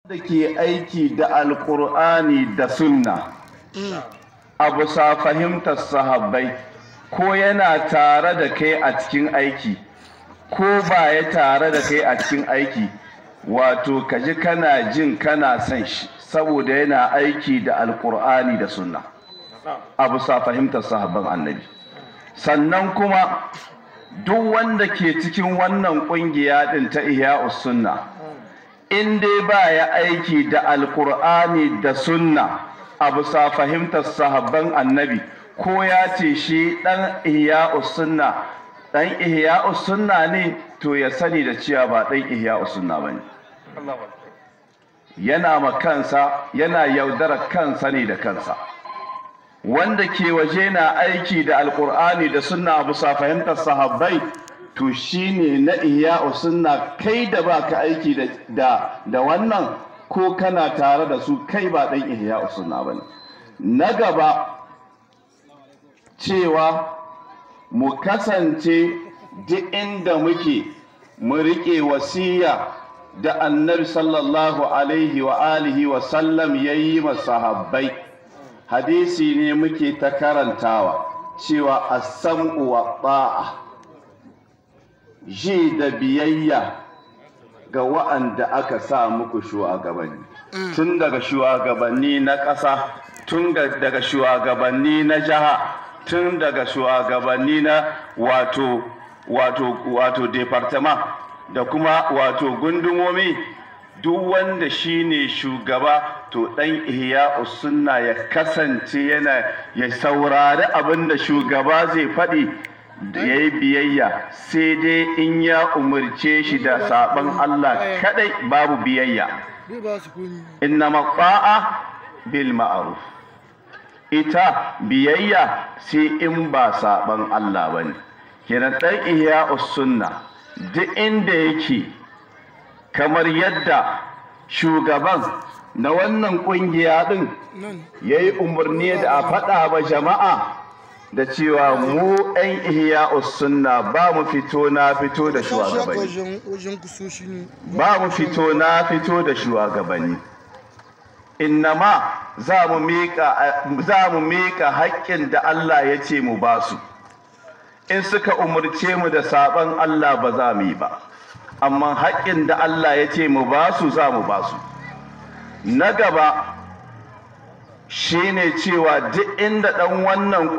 da ke aiki da alkur'ani da sunna a bisa fahimtar sahabbai ko yana tare da kai a cikin aiki ko ba ya tare da kai a cikin aiki wato kaji kana jin kana son shi saboda yana aiki da alkur'ani da sunna a bisa fahimtar sahabban annabi sannan kuma duk wanda ke cikin wannan kungiya din ta ihya'us sunna in dai ba ya aiki da alkur'ani da sunna a bisa fahimtar sahabban annabi ko ya ce shi dan ihya'us sunna dan ihya'us sunna ne to ya sani da cewa ba dan ihya'us sunna bane yana ma kansa yana yaudara kansa ne da kansa wanda ke waje na aiki da alkur'ani da sunna bisa fahimtar sahabbai to shine na ihya'u sunna kai da baka aiki da da wannan ko kana tare da su kai ba dan ihya'u sunna bane na gaba cewa mu kasance duk inda muke mu riƙe wasiya da annabi sallallahu alaihi wa alihi wa sallam yayi masahabbai hadisi ne muke ta karantawa cewa as-sam'u wa ta'a ji da biyayya ga wa'anda aka sa muku shugabanni tun daga shugabanni na ƙasa tun daga shugabanni na jiha tun daga shugabanni na wato wato wato departement da kuma wato gundumomi duk wanda shine shugaba to dan ihya sunna ya kasance yana ya saurari abin da shugaba zai faɗi da ya yi biyayya sai dai in ya umarce shi da saɓon Allah kadai babu biyayya inna maƙa'a bil ma'aruf ita biyayya sai in ba saɓon Allah ba ne kenan ɗan ihya sunna duk inda yake kamar yadda shugaban na wannan kungiya din ya yi umarni da a faɗa ba jama'a da cewa mu ɗan ihya sunna ba mu fito na fito da shugabanni ba mu fito na fito da shugabanni innama za mu miƙa haƙƙin da Allah ya ce mu ba su in suka umarce mu da saɓon Allah ba za mu yi ba amma haƙƙin da Allah ya ce mu ba su za mu ba su na gaba shine cewa duk inda ɗan wannan